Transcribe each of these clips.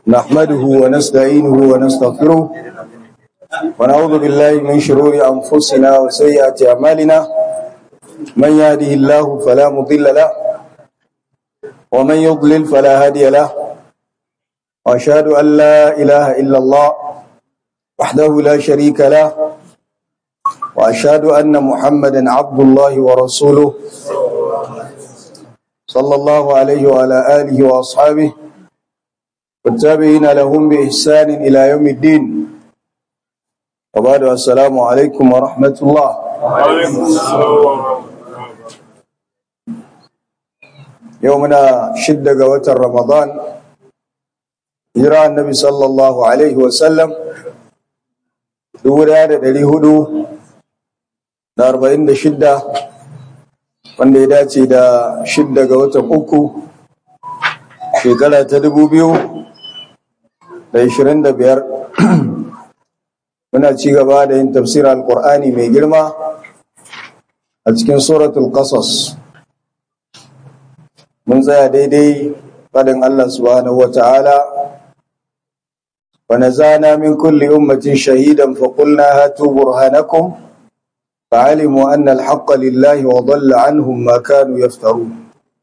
نحمده ونستعينه ونستغفره ونعوذ بالله من شرور أنفسنا وسيئات أعمالنا من يهده الله فلا مضل له ومن يضلل فلا هادي له وأشهد أن لا إله إلا الله وحده لا شريك له وأشهد أن محمدا عبد الله ورسوله صلى الله عليه وعلى آله وأصحابه والتابعين لهم بإحسان إلى يوم الدين وبعد السلام عليكم ورحمة الله يومنا شدة قوة رمضان جرى النبي صلى الله عليه وسلم دورة دلي هدو da arba'in da shidda wanda ya dace da shidda ga watan uku shekara ta dubu biyu da ishirin da biyar muna ci gaba da yin tafsir alkur'ani mai girma a cikin suratul qasas mun tsaya daidai faɗin allah subhanahu wa ta'ala ونزعنا من كل أمة شهيدا فقلنا هاتوا برهانكم فعلموا أن الحق لله وضل عنهم ما كانوا يفترون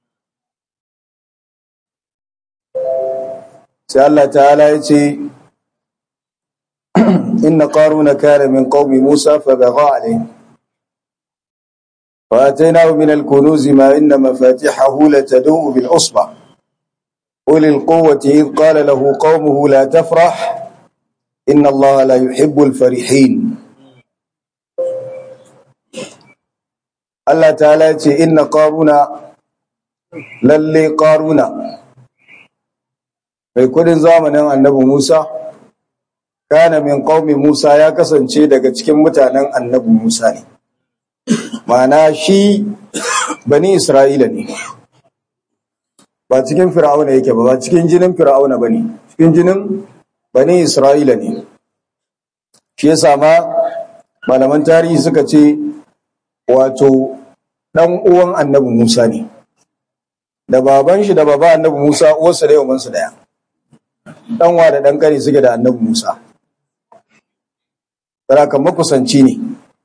سأل تعالى يتي إن قارون كان من قوم موسى فبغى عليه وآتيناه من الكنوز ما إن مفاتحه لتدوء بالعصبة أولي القوة إذ قال له قومه لا تفرح إن الله لا يحب الفرحين Allah ta'ala ce inna qaruna lalle qaruna mai kudin zamanin annabi Musa kana min qaumi Musa ya kasance daga cikin mutanen annabi Musa ne ma'ana shi bani Isra'ila ne ba cikin fir'auna yake ba ba cikin jinin fir'auna bane cikin jinin bani Isra'ila ne shi yasa ma malaman tarihi suka ce wato ɗan uwan annabi Musa ne, da baban shi da baba annabi Musa uwarsa da yawansu daya, ɗanwa da ɗan ƙari suke da annabi Musa. Sarakan makusanci ne,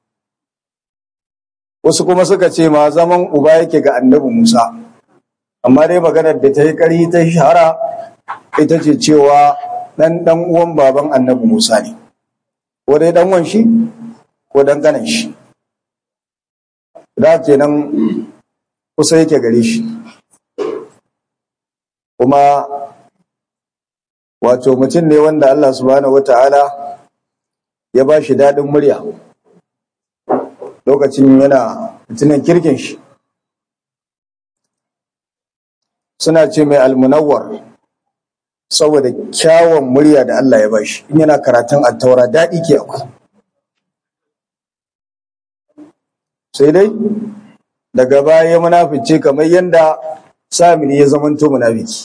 wasu kuma suka ce ma zaman uba yake ga annabi Musa, amma dai maganar da ta yi ƙari ta shahara ita ce cewa ɗan ɗan uwan baban annabi Musa ne, ko dai ɗan wan shi ko ɗan ƙanan shi. da kenan kusa yake gare shi kuma wato mutum ne wanda Allah subhanahu wata'ala ya ba shi daɗin murya lokacin yana mutumin kirkin shi suna ce mai almunawar saboda kyawun murya da Allah ya ba shi in yana karatun attaura daɗi ke akwai sai dai daga baya ya munafice kamar yadda samiri ya zamanto munafiki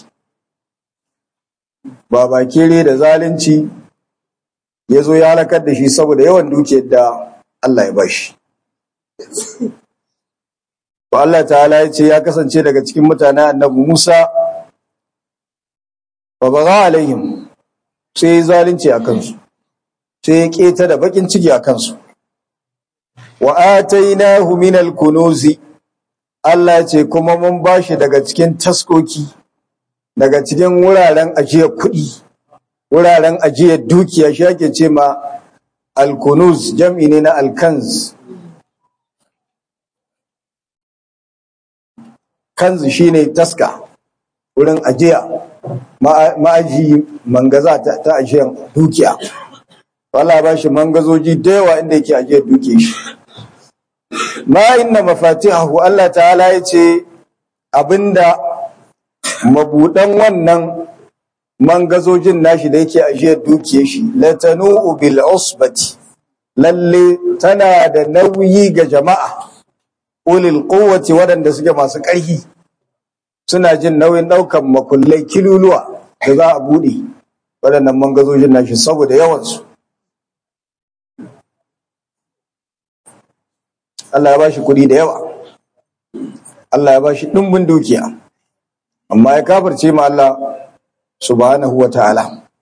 ba bakere da zalunci ya zo ya halakar da shi saboda yawan dukiyar da Allah ya bashi ba Allah ta'ala ya ce ya kasance daga cikin mutanen annabi Musa ba ba alaihim sai ya zalunci a kansu sai ya keta da bakin ciki a kansu wa atainahu min al-kunuzi Allah ce kuma mun bashi daga cikin taskoki daga cikin wuraren ajiyar kuɗi wuraren ajiyar dukiya shi ake ce ma al-kunuz jam'i ne na al-kanz kanz shine taska wurin ajiya ma'aji mangaza ta, ta ajiyar dukiya Allah ba shi mangazoji da yawa inda yake ajiyar duke shi ma inna mafatihahu Allah ta'ala ya ce abinda mabudan wannan mangazojin nashi da yake ajiyar duke shi latanu bil usbati lalle tana da nauyi ga jama'a ulil quwwati waɗanda suke masu ƙarfi suna jin nauyin ɗaukan makullai kiluluwa da za a buɗe waɗannan mangazojin nashi saboda yawansu Allah ya bashi kuɗi da yawa Allah ya bashi ɗumbin dukiya amma ya kafirce ma Allah subhanahu wa ta'ala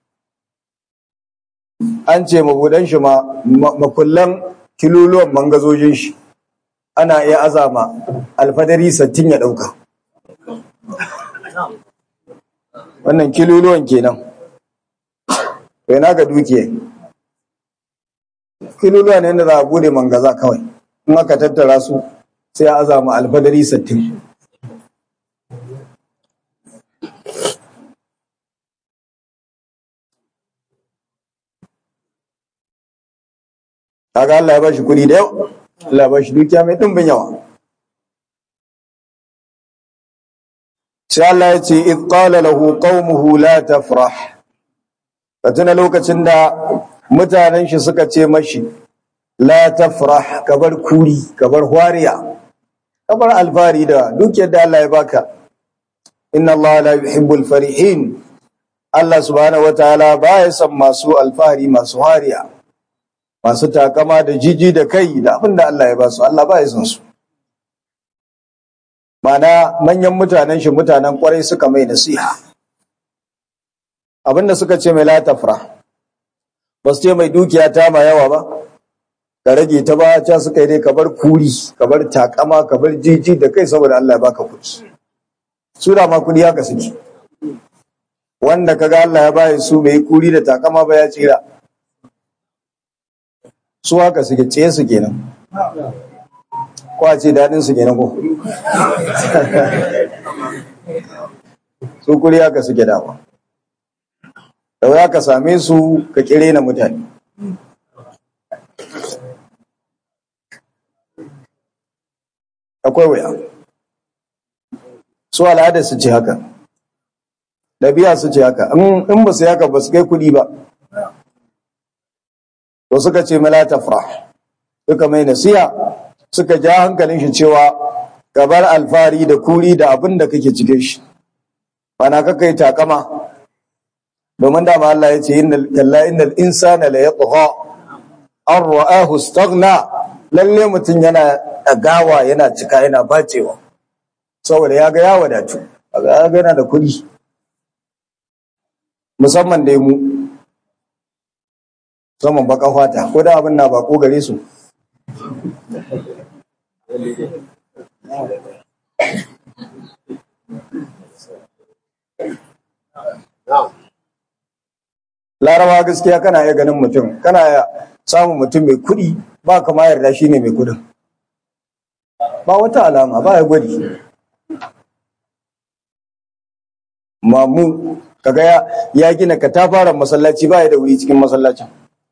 an ce mabudan shi ma makullan kiluluwan mangazojin shi ana iya azama alfadari sattin ya ɗauka wannan kiluluwan kenan bai na ga dukiya kiluluwa ne da za a bude mangaza kawai in aka tattara su sai a azama alfadari sattin kaga Allah ya bashi kuɗi da yau Allah ya bashi dukiya mai ɗimbin yawa sai Allah ya ce id qala lahu qaumuhu la tafrah ka tuna lokacin da mutanen shi suka ce mashi la tafrah ka bar kuri ka bar hwariya ka bar alfari da dukiyar da Allah ya baka inna Allah la yuhibbul farihin Allah subhanahu wataala baya son masu alfahari masu hariya masu takama da jiji da kai da abin da Allah ya ba su Allah ba ya san su mana manyan mutanen shi mutanen kwarai suka mai nasiha abinda suka ce mai latafra ba su ce mai dukiya ta ma yawa ba ka rage ta ba ta suka yi dai ka bar kuri ka bar takama ka bar jiji da kai saboda Allah ya baka kuɗi su da ma kuɗi haka suke wanda kaga Allah ya bayi su bai kuri da takama ba ya tsira su haka suke tsaye su kenan kwace daɗin su kenan ko su kuri haka suke dama da wuya ka same su ka kire na mutane akwai wuya su al'ada su ce haka ɗabi'a su ce haka in ba su yi haka ba su kai kuɗi ba to suka ce mala tafrah suka mai nasiha suka ja hankalin shi cewa ka bar alfari da kuri da abin da kake cikin shi bana ka kai takama domin dama Allah ya ce innal kalla innal insana la yatgha an ra'ahu istaghna lalle mutum yana dagawa yana cika yana bacewa saboda ya ga ya wadatu ya ga yana da kudi musamman dai mu saman baka fata ko da abin na bako gare su larabawa gaskiya kana iya ganin mutum kana iya samun mutum mai kuɗi ba kama yarda shi ne mai kuɗin ba wata alama ba ya gwadi mamu kaga ya, ya gina katafaren masallaci ba ya da wuri cikin masallacin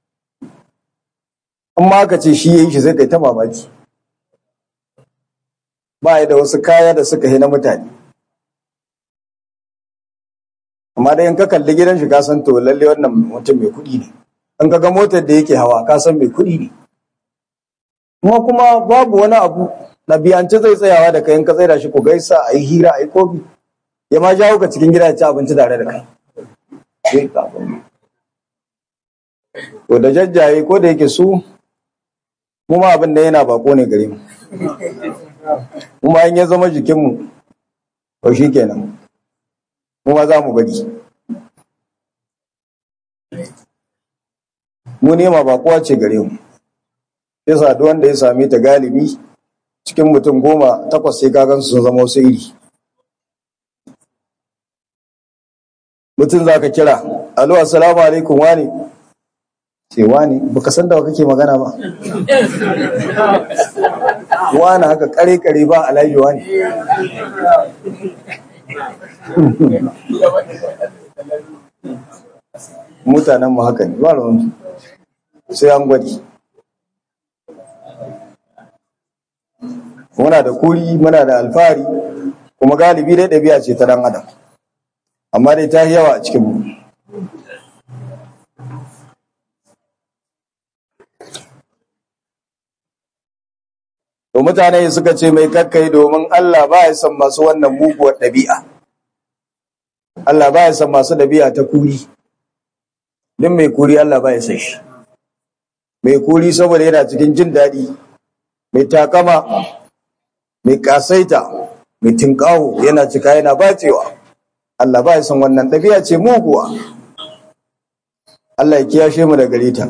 amma aka ce shi ya yi shi zai kai ta mamaki ba ya da wasu kaya da suka na mutane amma dai in ka kalli gidan shi ka san to lalle wannan mutum mai kuɗi ne in ka ga motar da yake hawa ka san mai kuɗi ne kuma kuma babu wani abu ɗabi'ance zai tsayawa da kai in ka tsaida shi ku gaisa a yi hira a yi kofi ya ma jawo ka cikin gida ya ci abinci tare da kai to da jajjaye ko da yake su mu ma abin da yana bako ne gare mu kuma in ya zama jikinmu to shi kenan mu ma za mu bari mu nema bakuwa ce gare mu yasa duk wanda ya same ta galibi cikin mutum goma takwas sai kagan sun zama wasu iri mutum za ka kira alo assalamu alaikum wani ce wani baka san da kake magana ba wani haka kare kare ba alhaji wani mutanen mu haka ne ba ruwan sai an gwadi muna da kuri muna da alfahari kuma galibi dai ɗabi'a ce ta dan adam amma dai ta yi yawa a cikinmu to mutane suka ce mai kakkai domin Allah ba ya san masu wannan muguwar ɗabi'a Allah ba ya san masu ɗabi'a ta kuri din mai kuri Allah ba ya san shi mai kuri saboda yana cikin jin daɗi mai takama mai kasaita mai tinkawo yana cika yana bacewa Allah ba ya san wannan ɗabi'a ce muguwa Allah ya kiyashe mu da gare ta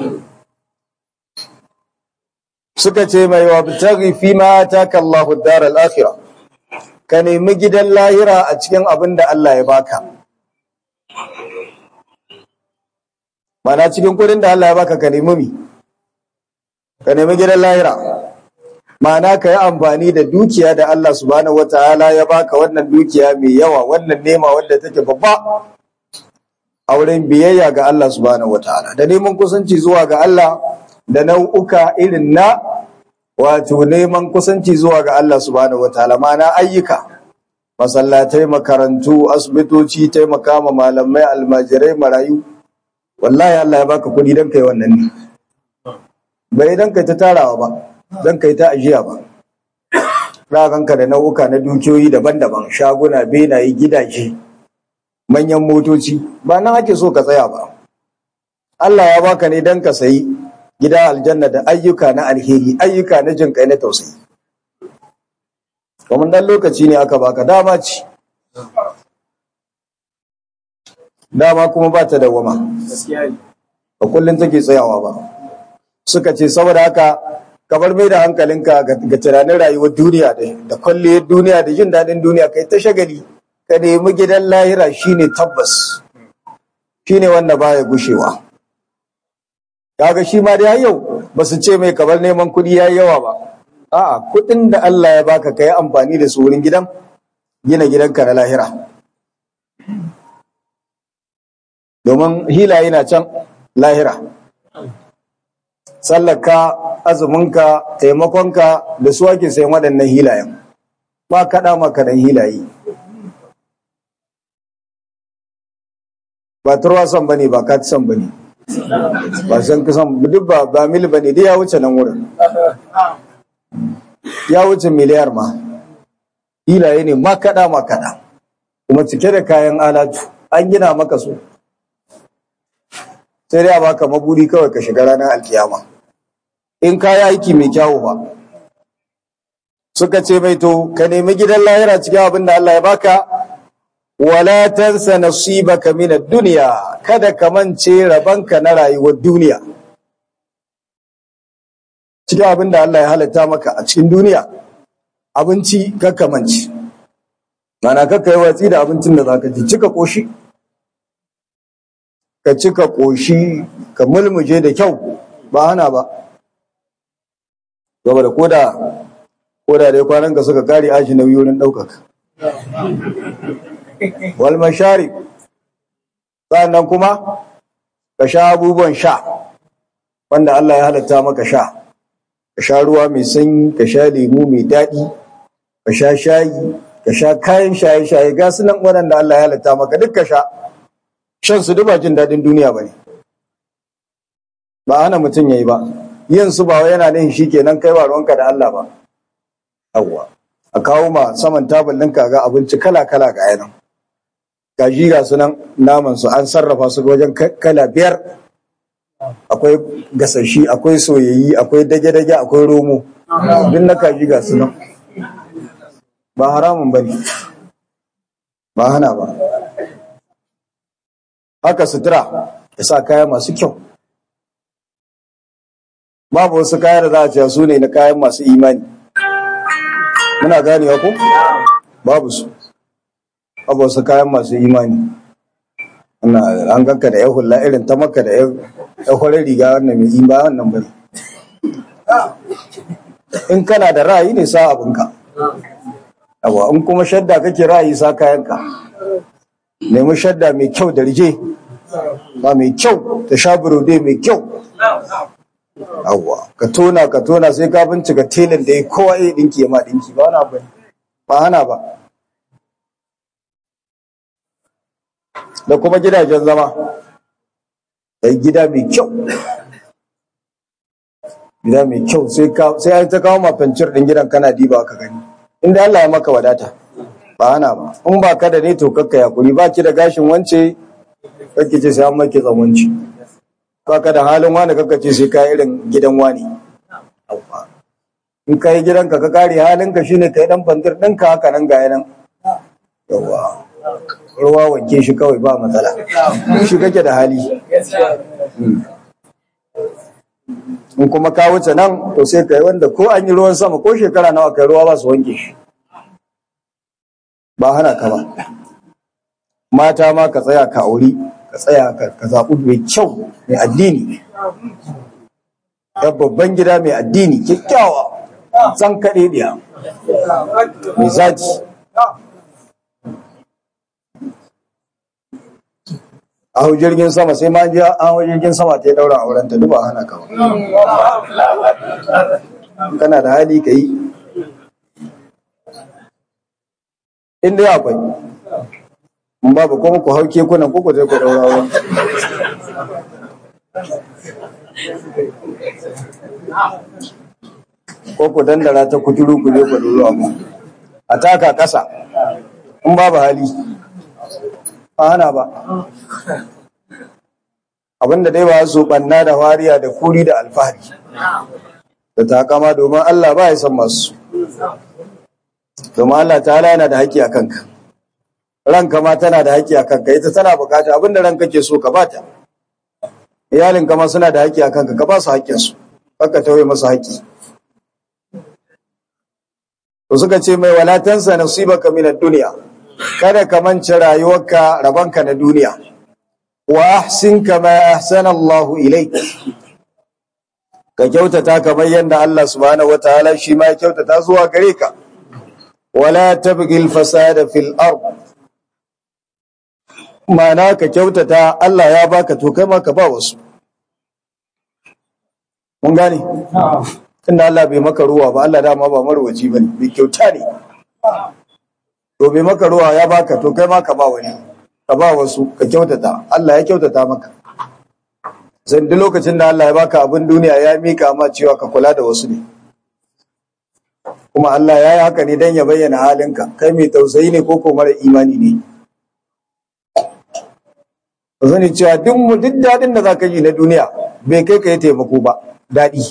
suka ce mai wa bitaghi fi ma ataka Allahu ad-dar al-akhirah ka nemi gidan lahira a cikin abin da Allah ya baka mana cikin kudin da Allah ya baka ka nemi mi ka nemi gidan lahira mana ka yi amfani da dukiya da Allah subhanahu wataala ya baka wannan dukiya mai yawa wannan nema wanda take babba a wurin biyayya ga Allah subhanahu wataala da neman kusanci zuwa ga Allah da nau'uka irin na wato neman kusanci zuwa ga Allah subhanahu wataala mana ayyuka masallatai makarantu asibitoci taimaka ma malamai almajirai marayu wallahi Allah ya baka kuɗi don kai wannan ne bai dan kai ta tarawa ba dan kai ta ajiya ba raganka da nau'uka na dukiyoyi daban-daban shaguna benaye gidaje manyan motoci ba nan ake so ka tsaya ba Allah ya baka ne dan ka sayi gida aljanna da ayyuka na alheri ayyuka na jin kai na tausayi kuma dan lokaci ne aka baka dama ce dama kuma ba ta dawama ba kullum take tsayawa ba suka ce saboda haka kabar mai da hankalinka ga tunanin rayuwar duniya da kwalliyar duniya da jin daɗin duniya kai ta shagali ka nemi gidan lahira shine tabbas shine wanda baya gushewa kaga shi ma dai yau ba su ce mai kabar neman kuɗi yayi yawa ba a'a kuɗin da Allah ya baka kai amfani da su wurin gidan gina gidanka na lahira domin hilaye na can lahira sallaka azuminka taimakonka da su ake sayan waɗannan hilayen ba kaɗa ma kaɗan hilaye ba turwasan ba ne ba katisan ba ne ba san kusan duk ba ba mil ba ne dai ya wuce nan wurin ya wuce miliyar ma hilaye ne ma kaɗa ma kaɗa kuma cike da kayan alatu an gina maka su sai dai a baka mabudi kawai ka shiga ranar alkiyama in ka yi aiki mai kyawu ba suka ce mai to ka nemi gidan lahira cikin abin da Allah ya baka wala tansa nasibaka min ad-dunya kada ka mance rabanka na rayuwar duniya cikin abin da Allah ya halatta maka a cikin duniya abinci kakka mance mana kakka yi watsi da abincin da zaka ci cika koshi ka cika koshi ka mulmuje da kyau ba hana ba saboda koda koda dai kwanan ka suka kare ashi nauyi wurin ɗaukaka wal mashari sannan kuma ka sha abubuwan sha wanda Allah ya halatta maka sha ka sha ruwa mai sanyi ka sha lemu mai daɗi ka sha shayi ka sha kayan shaye-shaye ga su nan waɗanda Allah ya halatta maka duk ka sha shan su duba jin daɗin duniya ba ne ba hana mutum ya yi ba yin su ba yana nihin shi kenan kai ruwanka da Allah ba yawwa a kawo ma saman tabul ɗinka ga abinci kala-kala ga yanan gaji ga su nan naman su an sarrafa su wajen kala biyar akwai gasashi akwai soyayyi akwai dage-dage akwai romo duk na kaji ga su nan ba haramun ba ne ba hana ba haka sutura ya sa kaya masu kyau babu wasu kaya da za a ce su ne na kayan masu imani muna ganewa ko babu su babu wasu kayan masu imani an ganka da ya hula irin ta maka da ya kwarar riga wannan mai imani wannan bane in kana da ra'ayi ne sa abinka yawa in kuma shadda kake ra'ayi sa kayanka nemi shadda mai kyau da rije ba mai kyau ta sha burode mai kyau Yawwa, ka tona ka tona sai ka bincika telin da ya kowa ya dinki ya ma dinki ba wani abu ba hana ba. Da kuma gidajen zama, da gida mai kyau. Gida mai kyau sai an ta kawo mafancir ɗin gidan kana diba ka gani. Inda Allah ya maka wadata, ba hana ba. In ba ka da ne to kakka ya kuri ba ki da gashin wance, kakki ce sai an maki tsawanci. baka da halin wani kaka ce sai ka irin gidan wani in ka yi gidanka ka kare halinka shine ka yi dan bandir ɗinka haka nan ga yanan yawa ruwa wanke shi kawai ba matsala shi kake da hali in kuma ka wuce nan to sai kai wanda ko an yi ruwan sama ko shekara nawa kai ruwa ba su wanke shi ba hana ka ba mata ma ka tsaya ka auri ka tsaya ka zaɓi mai kyau mai addini ya babban gida mai addini kyakkyawa san kaɗe ɗiya mai zaki a hau jirgin sama sai ma ji an hau jirgin sama ta yi daura auren ta duba hana kama kana da hali ka yi inda ya akwai in babu kuma ku hau kekunan ku ku zai ku daura auren ko ku dandara ta kuturu ku je ku daura mu a taka ƙasa in babu hali ba hana ba abinda dai ba su banna da wariya da kuri da alfahari da takama domin Allah ba ya san masu domin Allah ta yana da haƙƙi a kanka ranka ma tana da haƙƙi a kanka ita tana bukata abinda ranka ke so ka bata iyalinka ma suna da haƙƙi a kanka ka ba su haƙƙinsu ka tauye masu haƙƙi to suka ce mai walatansa nasibaka min ad-dunya kada ka mance rayuwarka rabanka na duniya wa ahsin kama ahsana Allahu ilayk ka kyautata kamar yadda Allah subhanahu wataala shi ma ya kyautata zuwa gare ka wala tabghil fasada fil ard mana ka kyautata Allah ya baka to kai ma ka ba wasu mun gane tunda Allah bai maka ruwa ba Allah dama ba marwaci bane bai kyauta ne to bai maka ruwa ya baka to kai ma ka ba wani ka ba wasu ka kyautata Allah ya kyautata maka zan duk lokacin da Allah ya baka abin duniya ya mika ma cewa ka kula da wasu ne kuma Allah ya yi haka ne don ya bayyana halinka kai mai tausayi ne ko ko mara imani ne ka sani cewa duk duk daɗin da za ka yi na duniya bai kai ka yi taimako ba daɗi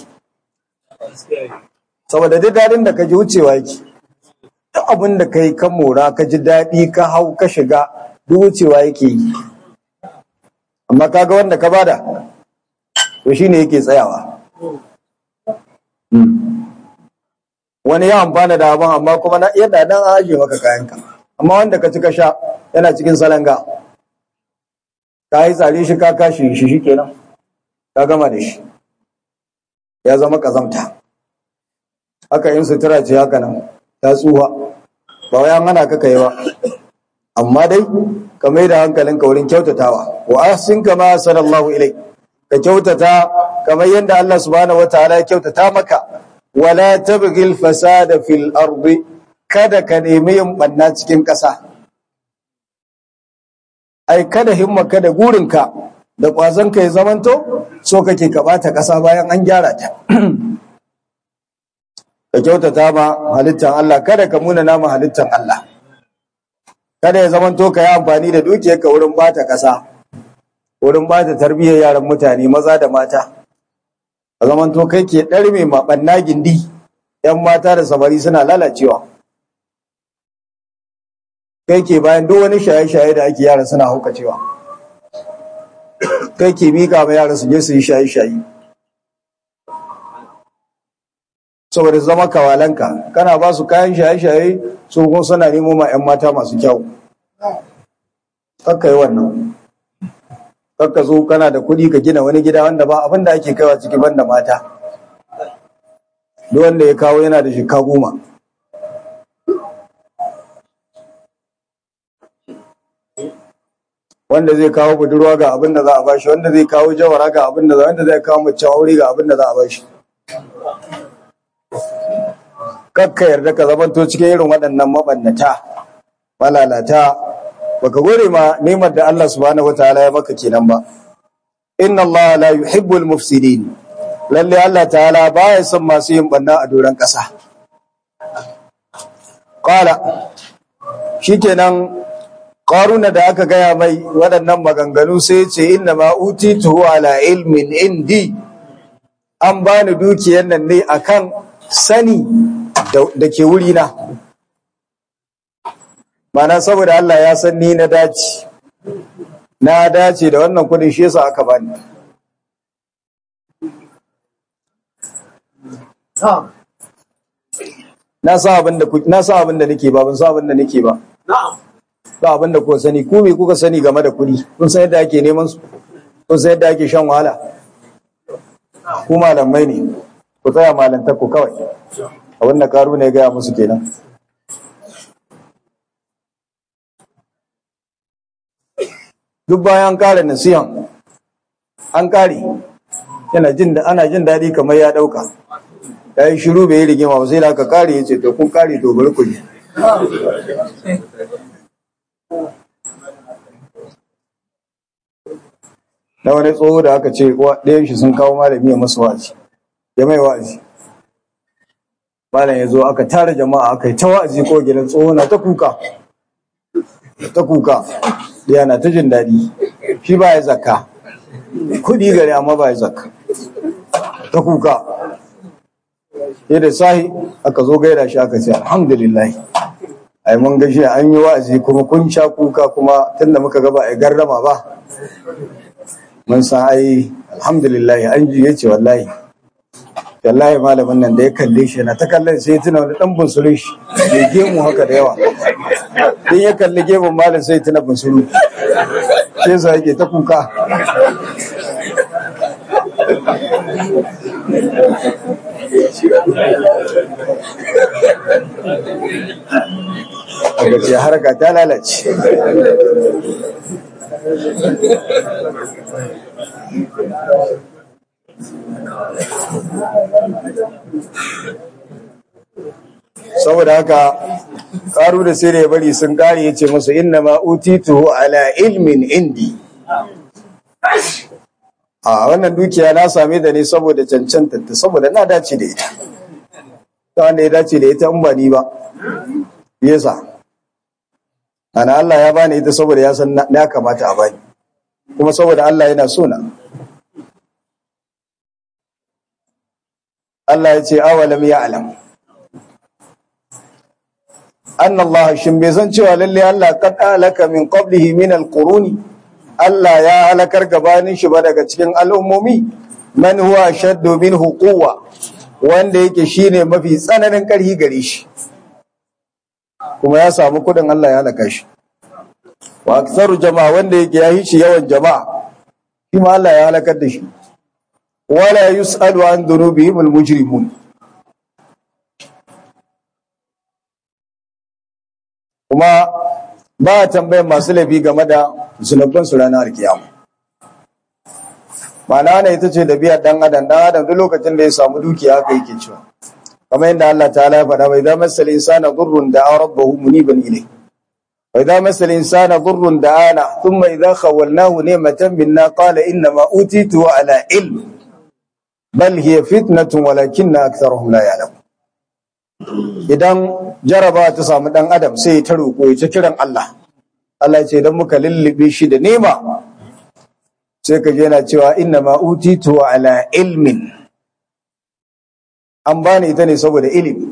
saboda duk daɗin da ka ji wucewa yake duk abin da ka yi ka mora ka ji daɗi ka hau ka shiga duk wucewa yake yi amma kaga wanda ka bada to shine yake tsayawa wani ya amfana da abin amma kuma na yadda dan an ajiye maka kayanka amma wanda ka ci ka sha yana cikin salanga ka yi tsare shi ka kashi shi shikenan ka gama da shi ya zama kazamta haka in sutura ce haka nan ta tsuha ba wai an hana ka kai ba amma dai ka mai da hankalinka wurin kyautatawa wa ahsin kama sallallahu ilai ka kyautata kamar yadda Allah subhanahu wataala ya kyautata maka wala tabghil fasada fil ardi kada ka nemi yin banna cikin ƙasa ai kada himmaka da gurinka da ƙwazonka ya zamanto so kake ka bata ƙasa bayan an gyara ta ka kyautata ma halittar Allah kada ka muna nama halittar Allah kada ya zamanto ka yi amfani da dukiyarka wurin bata ƙasa wurin bata tarbiyyar yaran mutane maza da mata a zamanto kai ke ɗarme maɓanna gindi ‘yan mata da samari suna lalacewa kai ke bayan duk wani shaye-shaye da ake yara suna haukacewa kai ke mika ma yara su je su yi shaye-shaye saboda zama kawalanka kana ba su kayan shaye-shaye su kuma suna nemo ma 'yan mata masu kyau kakka yi wannan kakka zo kana da kuɗi ka gina wani gida wanda ba abin da ake kaiwa ciki banda mata duk wanda ya kawo yana da shika goma wanda zai kawo budurwa ga abin da za a bashi wanda zai kawo jawara ga abin da za wanda zai kawo mace aure ga abin da za a bashi kakka yarda ka zamanto cikin irin waɗannan mabannata malalata baka gode ma nemar da Allah subhanahu wataala ya maka kenan ba inna Allah la yuhibbul mufsidin lalle Allah ta'ala baya son masu yin banna a doron ƙasa qala shikenan qaruna da aka gaya mai waɗannan maganganu sai ce inna ma utitu ala ilmin indi an bani dukiyar nan ne akan sani da ke wurina mana saboda Allah ya san ni na dace na dace da wannan kudin shi yasa aka bani na sa abin da na sa abin da nake ba ban sa abin da nake ba ba abin da kuka sani ku me kuka sani game da kudi kun san yadda ake neman su kun san yadda ake shan wahala ku malamai ne ku tsaya malantar ku kawai abin da karu ne ya gaya musu kenan duk bayan kare nasihan an kare yana jin da ana jin daɗi kamar ya ɗauka ya yi shiru bai yi rigima ba sai da aka kare ya ce to kun kare to bari ku ji na wani tsoho da aka ce ɗayan shi sun kawo malami ya masu wa'azi ya mai wa'azi malam ya zo aka tara jama'a aka yi ta wa'azi ko gidan tsoho na ta kuka ta kuka da na ta jin daɗi shi ba ya zakka kuɗi gari amma ba ya zakka ta kuka sai da sahi aka zo gaida shi aka ce alhamdulillah ai mun gashi an yi wa'azi kuma kun sha kuka kuma tunda muka gaba ai garrama ba mun san ai alhamdulillah an ji yace wallahi wallahi malamin nan da ya kalle shi na ta kallon sai tuna wani dan bunsurin shi ya gemu haka da yawa in ya kalli gemun malam sai tuna bunsuru sai sa yake ta kuka a ce harka ta lalace saboda haka karu da sai da ya bari sun kare ya ce musu inna ma utituhu ala ilmin indi a wannan dukiya na same da ne saboda cancanta ta saboda na dace da ita ta wanda ya dace da ita in ba ni ba yasa ana Allah ya bani ita saboda ya san na kamata a bani kuma saboda Allah yana so na Allah ya ce awalam ya'lam anna Allah shin bai san cewa lalle Allah qad alaka min qablihi min alquruni Allah ya halakar gabanin shi ba daga cikin al'ummomi man huwa shaddu minhu quwwa wanda yake shine mafi tsananin karhi gare shi kuma ya samu kudin Allah ya halaka shi wa aktsaru jama'a wanda yake ya shi yawan jama'a shi ma Allah ya halakar da shi wala yus'alu an dhunubihim almujrimun kuma ba a tambayar masu laifi game da zunuban su ranar alkiyama ma'ana ne ita ce da biyar dan adam dan adam duk lokacin da ya samu dukiya haka yake cewa kamar yadda Allah ta'ala ya faɗa bai da masal insana durrun da rabbahu muniban ilayhi wa idza masal insana durrun da ana thumma idza khawalnahu ni'matan minna qala inna ma utitu ala ilm bal hiya fitnatun walakinna aktharuhum la ya'lamun idan jaraba ta samu dan adam sai ta roƙo ya ta kiran Allah Allah ya ce idan muka lullube shi da nema sai ka yana cewa inna ma utitu ala ilmin an bani ita ne saboda ilimi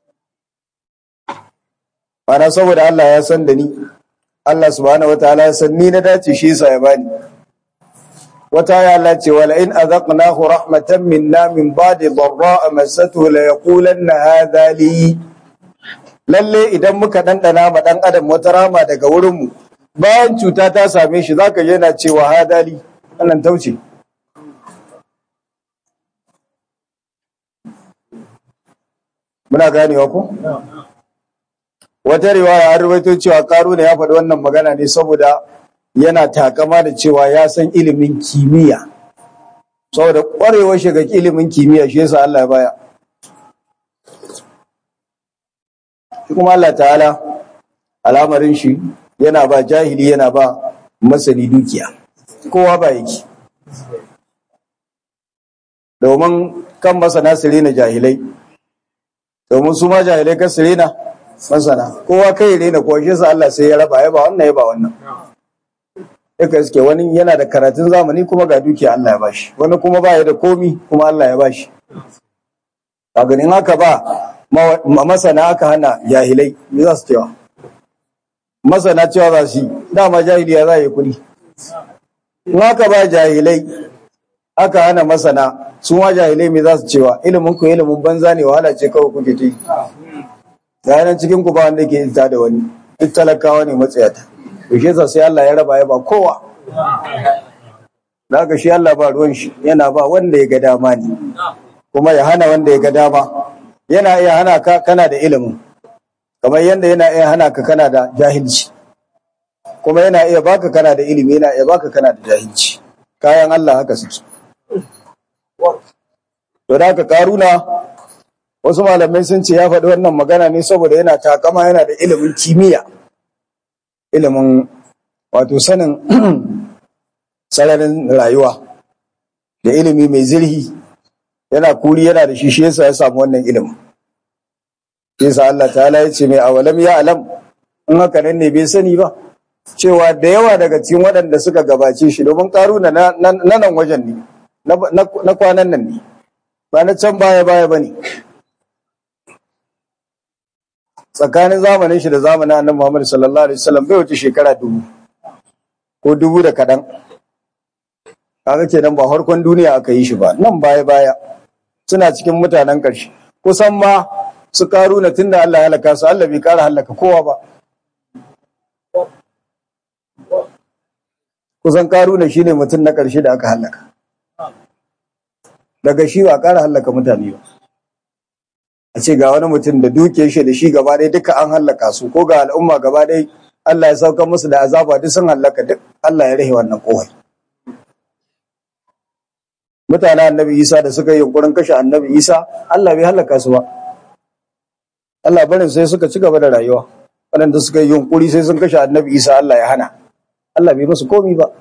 ana saboda Allah ya san da ni Allah subhanahu wataala ya san ni na dace shi yasa ya bani wata ya Allah ce wala in azaqnahu rahmatan minna min ba'di dharra massatuhu la yaqulanna hadha li lalle idan muka dandana ma dan adam wata rama daga wurin mu bayan cuta ta same shi zaka je yana cewa hadha li wannan tauce muna ganewa ko wata riwaya an rubaito cewa karu ne ya faɗi wannan magana ne saboda yana takama da cewa ya san ilimin kimiyya saboda ƙwarewar shiga ilimin kimiyya shi yasa Allah ya baya shi kuma Allah ta'ala al'amarin shi yana ba jahili yana ba masani dukiya kowa ba yake domin kan masana su rena jahilai domin su ma jahilai kan su rena masana kowa kai rena kowa shi yasa Allah sai ya raba ya ba wannan ya ba wannan duka iske wani yana da karatun zamani kuma ga dukiya Allah ya bashi wani kuma ba ya da komi kuma Allah ya bashi a ganin haka ba masana aka hana jahilai me za su cewa masana cewa za su yi dama jahiliya za yi kuɗi in aka ba jahilai aka hana masana su ma jahilai me za su cewa ilimin ku ilimin banza ne wahala ce kawai kuke ta yi ga yanan cikin ku ba wanda ke ita da wani duk talakawa ne matsayata to shi yasa sai Allah ya raba ya ba kowa da shi Allah ba ruwan shi yana ba wanda ya ga dama ne kuma ya hana wanda ya ga dama yana iya hana ka kana da ilimin kamar yadda yana iya hana ka kana da jahilci kuma yana iya baka kana da ilimi yana iya baka kana da jahilci kayan Allah haka suke to da haka karuna wasu malamai sun ce ya faɗi wannan magana ne saboda yana takama yana da ilimin kimiyya ilimin wato sanin sararin rayuwa da ilimi mai zirhi yana kuri yana da shi shi yasa ya samu wannan ilimin yasa Allah ta'ala ya ce mai awalam ya alam in haka nan ne bai sani ba cewa da yawa daga cikin waɗanda suka gabace shi domin karuna na nan wajen ne na kwanan nan ne ba na can baya baya ba ne tsakanin zamanin shi da zamanin annabi Muhammad sallallahu alaihi wasallam bai wuce shekara dubu ko dubu da kaɗan kaga kenan ba harkon duniya aka yi shi ba nan baya baya suna cikin mutanen ƙarshe kusan ma su karu na tunda Allah ya halaka su Allah bai kara halaka kowa ba kusan karu na shine mutum na ƙarshe da aka halaka daga shi ba kara halaka mutane ba a ce ga wani mutum da duke shi da shi gaba ɗaya duka an hallaka su ko ga al'umma gaba ɗaya Allah ya sauka musu da azaba duk sun hallaka duk Allah ya rahe wannan kohai mutanen annabi Isa da suka yi yunkurin kashe annabi Isa Allah bai hallaka su ba Allah barin sai suka ci gaba da rayuwa waɗanda suka yi yunkuri sai sun kashe annabi Isa Allah ya hana Allah bai musu komi ba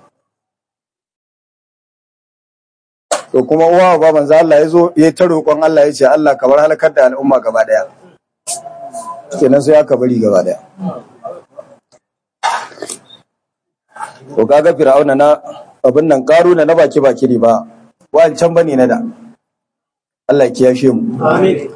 to kuma uwa ba manzo Allah ya zo ya ta roƙon Allah ya ce Allah kamar halakar da al'umma gaba daya kenan sai aka bari gaba daya to kaga fir'auna na abin nan karuna na baki baki ne ba wancan bane na da Allah ya kiyashe mu amin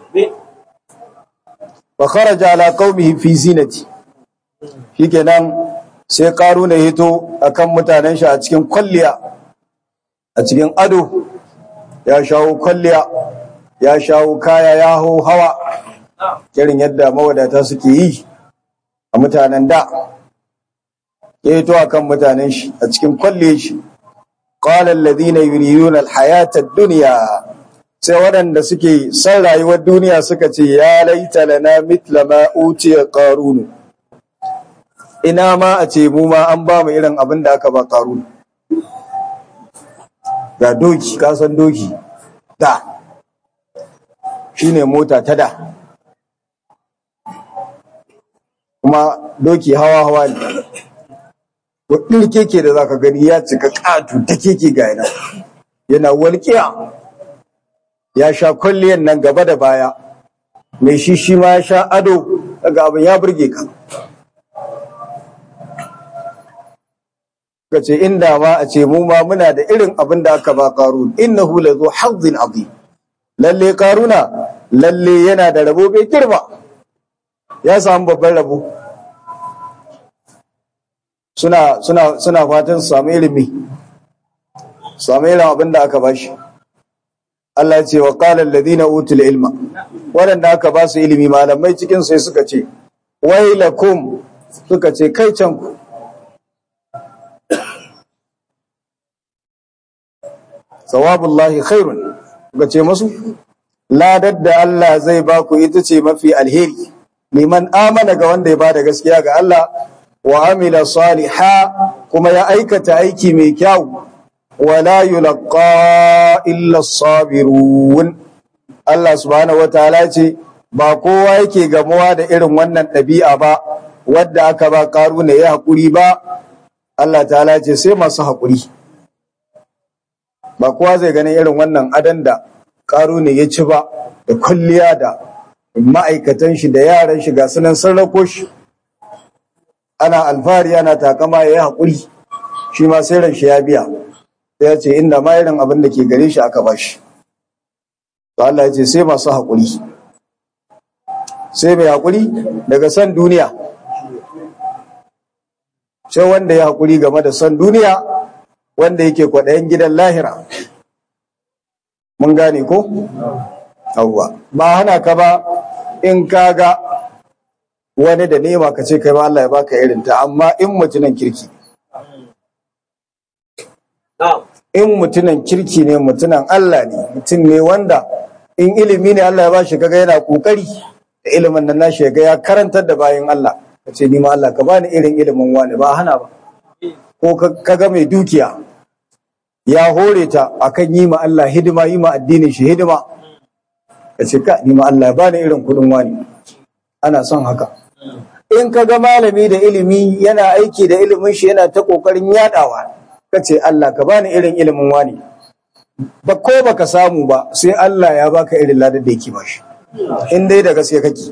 wa kharaja ala qaumihi fi zinati shikenan sai karuna hito akan mutanen shi a cikin kwalliya a cikin ado ya shawo kwalliya ya shawo kaya ya hau hawa irin yadda mawadata suke yi a mutanen da ya hito akan mutanen shi a cikin kwalliya shi qala alladhina yuriduna alhayata ad-dunya sai waɗanda suke son rayuwar duniya suka ce ya laita lana mitla ma utiya qarunu ina ma a ce mu ma an ba mu irin abin da aka ba qarunu ga doki ka san doki da shine mota ta da kuma doki hawa hawa ne wadin keke da zaka gani ya cika katu ta keke ga yana yana walƙiya ya sha kwalliyan nan gaba da baya mai shi shi ma ya sha ado daga abin ya burge ka ka ce inda ma a ce mu ma muna da irin abin da aka ba karun innahu la zu hazzin azim lalle karuna lalle yana da rabo bai girma ya samu babban rabo suna suna suna fatan su samu ilimi su samu irin abin da aka bashi Allah ce wa qala alladhina utul ilma waɗanda aka ba su ilimi malamai cikin sai suka ce wailakum suka ce kai can ku sawabullahi khairun ga ce masu ladar da Allah zai ba ku ita ce mafi alheri liman amana ga wanda ya ba da gaskiya ga Allah wa amila saliha kuma ya aikata aiki mai kyau wala yulqa illa sabirun Allah subhanahu wataala ce ba kowa yake gamuwa da irin wannan ɗabi'a ba wadda aka ba karuna ya haƙuri ba Allah ta'ala ce sai masu haƙuri ba kowa zai ganin irin wannan adan da karuna ya ci ba da kulliya da ma'aikatan shi da yaran shi ga sunan sarrako shi ana alfahari ana takama ya yi haƙuri shi ma sai ran shi ya biya ya ce inda ma irin abin da ke gare shi aka ba shi to Allah ya ce sai masu haƙuri sai mai haƙuri daga san duniya sai wanda ya haƙuri game da son duniya wanda yake kwaɗayin gidan lahira mun gane ko yawwa ba hana ka ba in ka ga wani da nema ka ce kai ma Allah ya baka irin ta amma in mutunan kirki in mutunan kirki ne mutunan Allah ne mutum ne wanda in ilimi ne Allah ya bashi kaga yana kokari da ilimin nan nashi ga ya karantar da bayan Allah ka ce ni ma Allah ka bani irin ilimin wani ba hana ba ko kaga mai dukiya ya hore ta akan yi ma Allah hidima yi ma addinin shi hidima ka ce ka ni ma Allah ya bani irin kudin wani ana son haka in ka ga malami da ilimi yana aiki da ilimin shi yana ta kokarin yadawa ka ce Allah ka bani irin ilimin wani ba ko baka samu ba sai Allah ya baka irin ladar da yake bashi in dai da gaske kake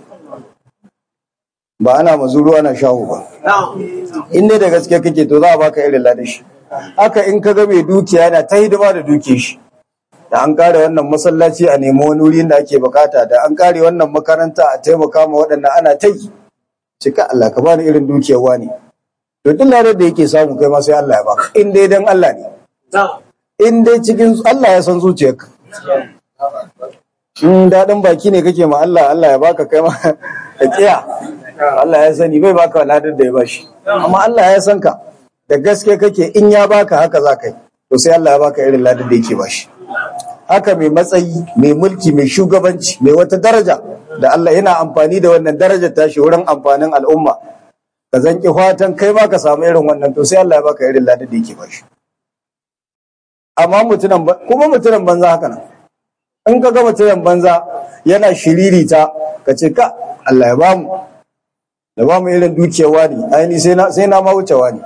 ba ana mazuru ana shahu ba in dai da gaske kake to za a baka irin ladar shi haka in ka ga mai dukiya yana ta hidima da duke shi da an kare wannan masallaci a nemi wani wuri da ake bukata da an kare wannan makaranta a taimaka ma waɗanda ana ta yi cika Allah ka bani irin dukiyar wani to duk ladar da yake samu kai ma sai Allah ya baka in dai dan Allah ne in dai cikin Allah ya san zuciyarka in daɗin baki ne kake ma Allah Allah ya baka kai ma ka kiya Allah ya sani bai baka ladar da ya bashi amma Allah ya san ka da gaske kake in ya baka haka za ka yi to sai Allah ya baka irin ladar da yake bashi haka mai matsayi mai mulki mai shugabanci mai wata daraja da Allah yana amfani da wannan darajar tashi wurin amfanin al'umma ka zanki fatan kai ma ka samu irin wannan to sai Allah ya baka irin ladar da yake bashi amma mutunan kuma mutunan banza haka nan in ka ga mutunan banza yana shiririta ka ce ka Allah ya bamu da bamu irin dukiyar wani aini sai na sai na ma wuce wani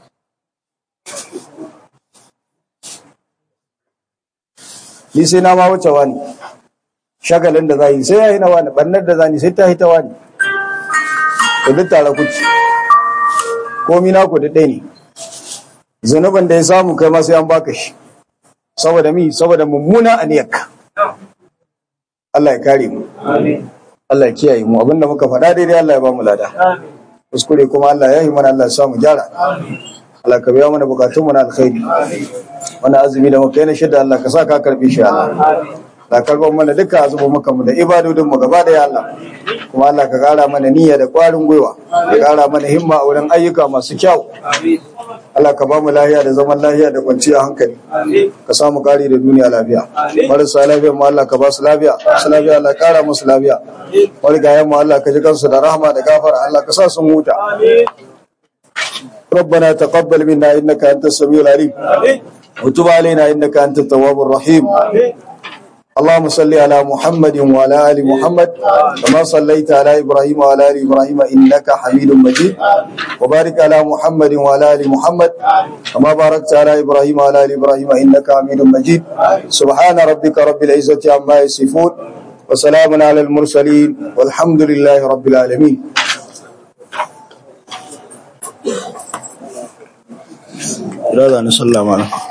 ni sai na ma wuce wani shagalin da za yi sai ya yi na wani ɓannar da za ni sai ta yi ta wani da duk tare kuci komi na ku da ɗaya ne zunubin da ya samu kai ma sai an baka shi saboda mi saboda mummuna aniyarka Allah ya kare mu Allah ya kiyaye mu abinda muka faɗa daidai Allah ya ba mu lada kuskure kuma Allah ya yi mana Allah ya samu gyara Allah ka biya mana bukatun mu na alkhairi wani azumi da muka yi na shida Allah ka sa ka karbi shi Allah da karban mana dukkan azubu muka mu da ibadodin mu gaba da ya Allah kuma Allah ka kara mana niyya da kwarin gwiwa ka kara mana himma a wurin ayyuka masu kyau Allah ka ba mu lafiya da zaman lafiya da kwanciyar hankali ka samu kari da duniya lafiya marasa lafiya mu Allah ka ba su lafiya su lafiya Allah kara musu lafiya wani gayan mu Allah ka ji kansu da rahama da gafara Allah ka sa sun huta ربنا تقبل منا انك انت السميع العليم وتب علينا انك انت التواب الرحيم اللهم صل على محمد وعلى ال محمد كما صليت على ابراهيم وعلى ال ابراهيم انك حميد مجيد وبارك على محمد وعلى ال محمد كما باركت على ابراهيم وعلى ال ابراهيم انك حميد مجيد سبحان ربك رب العزه عما يصفون وسلام على المرسلين والحمد لله رب العالمين لا لا نصلى معنا